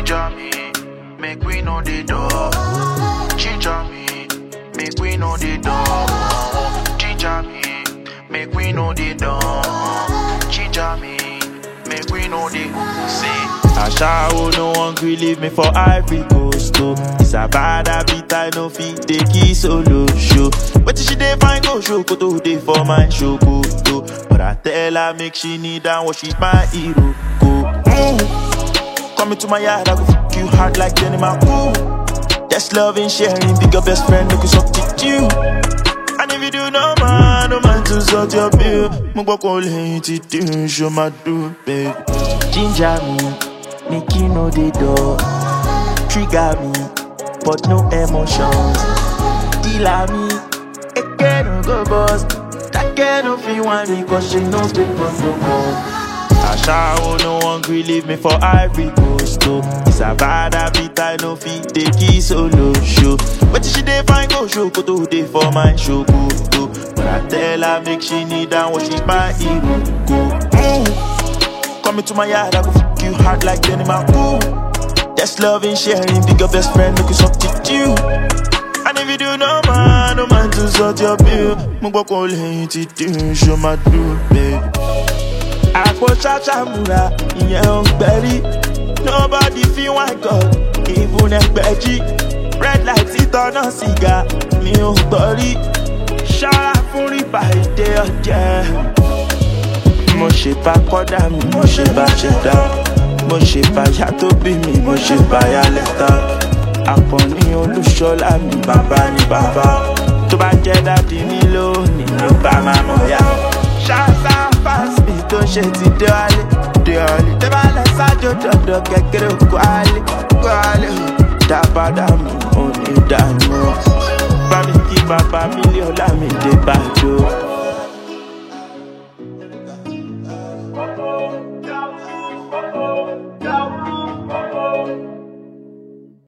Ginger me, make we know the door. Ginger me, make we know the door. Ginger me, make we know the door. Ginger me, make we know the say. Ashawo no one gree leave me for Ivory Coast oh. It's a bad habit I no fit take it solo show. But she dey find go show koto dey for my show koto. But I tell her make she kneel down what she's my hero go. Mm. Come into my yard I go fuck you hard like Jenny my ooh. That's love and sharing, big your best friend make you substitute. And if you do no man, no man to sort your bill. Mo gbọ́ kó lẹ́yìn tí dín ṣo máa dùn bẹ́ẹ̀. Ginger me, make you know the door. Trigger me, but no emotions. Dealer me, again no go boss. That girl no fit want me cause she knows the protocol. Ashawo no one gree leave me for Ivory Coast oh. It's a bad habit I no fit take it solo show. But she dey find go show koto dey for my show koto. But I tell her make she kneel down what she's my hero go. Mm. Come into my yard I go fuck you hard like Jenny my ooh. That's love and sharing, big your best friend make you substitute. And if you do no man, no man to sort your bill. Mo gbọ́ kó lẹ́yìn tí dín ṣo máa dùn bẹ́ẹ̀. àpò ṣàṣàmùrà ìyẹn ò gbẹ̀rí nobody feel one god even ẹgbẹ̀jì red light títọ́nà sìgá mi ò gbọ́ rí ṣọ́ra fún rìbá èdè ọ̀jẹ̀. mo ṣe bá kọ́dà mi mo ṣe bá ṣe dá mo ṣe bá yá tó bí mi mo ṣe bá yá lẹ́tà àpọ̀ní olúṣọlá mi bàbá ni bàbá tó bá jẹ́ dádì mi lónìí ló bá máa mọ̀ yá. ṣáṣá fásitì tó ṣe ti dé wálé dé wálé tẹ́ bá lọ sájò dọ̀dọ̀ kékeré òkú álé